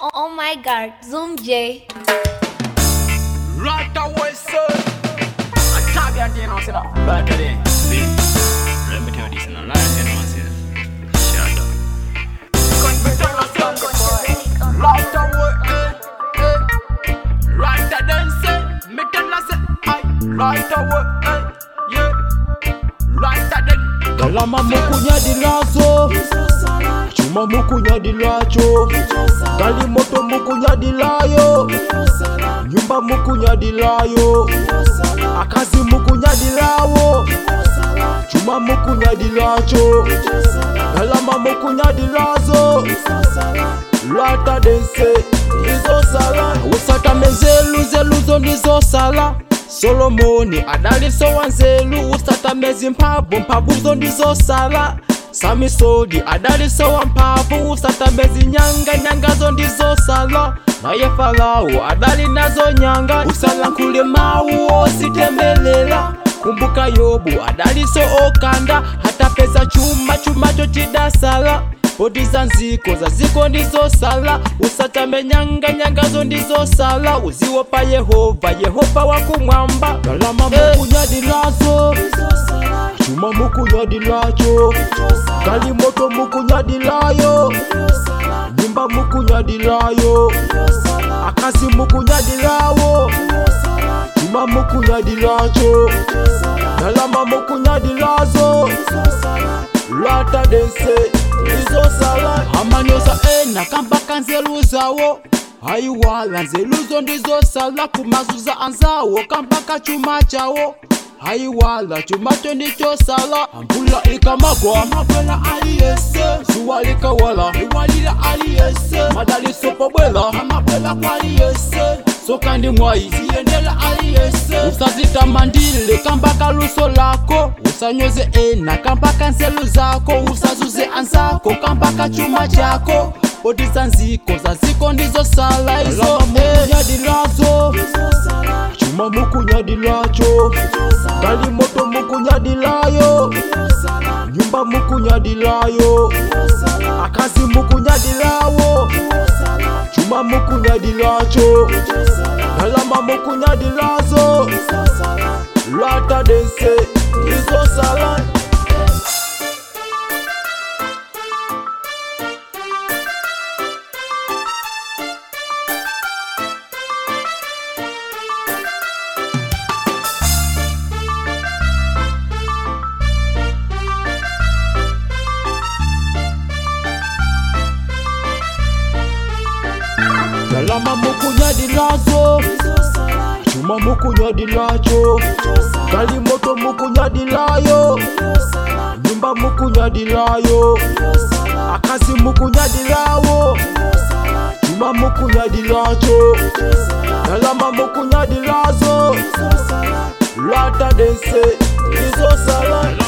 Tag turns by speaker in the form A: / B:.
A: Oh, oh my god, Zoom J.
B: Right away, sir. I tap your day now, say that. Right away.
C: See, let me tell you this, and I like it, man, say, shut up.
B: Cause me tell us younger boy. Right away, eh, eh. Right a then say, me tell us say, aye. Right away, eh, yeah. Right a then.
D: galama mukunyadilazo chuma mukunyadilacho gali moto mukunyadilayo nyumba mukunyadilayo akazi mukunyadilawo chuma mukunyadilacho galama mukunyadilazo lwata dense ndizosala usatame nzelu zeluzo ndizosala solomoni adaliso wa nzelu usatame zimphamvu mphamvuzo ndizosala samisodi adaliso wa mphamvu usatame zinyanga nyangazo ndizosala naye farao adali nazo nyanga usalankhule mawu ositemelela kumbuka yobu adaliso okanda hatapeza chuma chumacho chidasala poti za nziko za ziko ndizosala usatame nyanga nyangazo ndizosala uziwopa yehova yehova wakumwamba galama mukunyadilazo chuma mukunyadilacho kali moto mukunyadilayo nyumba mukunyadilayo akazi mukunyadilawo chuma mukunyadilacho galama mukunyadilazo lwata dense ndizosala amanyosa ena kambaka nzelu zawo hayiwala nzeluzo ndizosala kumazuza anzawo kambaka chuma chawo hayiwala chumacho ndichosala ambula ikamagwa mabwela aliyese zuwa likawala iwalila aliyese madaliso pobwela amabwela kwaliyese soka ndi mwayi ziyendela aliyese usazitamandile kambaka luso lako usanyoze ena kambaka nzelu zako usazuze anzako kambaka chuma chako poti za nziko za ziko ndizosala izo mukunyadilazo chuma mukunyadilacho kali moto mukunyadilayo nyumba mukunyadilayo akazi mukunyadilawo chuma mukunyadilacho galama mukunyadilazo lwata dense ndizosala galama mukunyadilazo chuma mukunyadilacho kali moto mukunyadilayo nyumba mukunyadilayo akazi mukunyadilawo chuma mukunyadilacho galama mukunyadilazo lwata dense ndizosala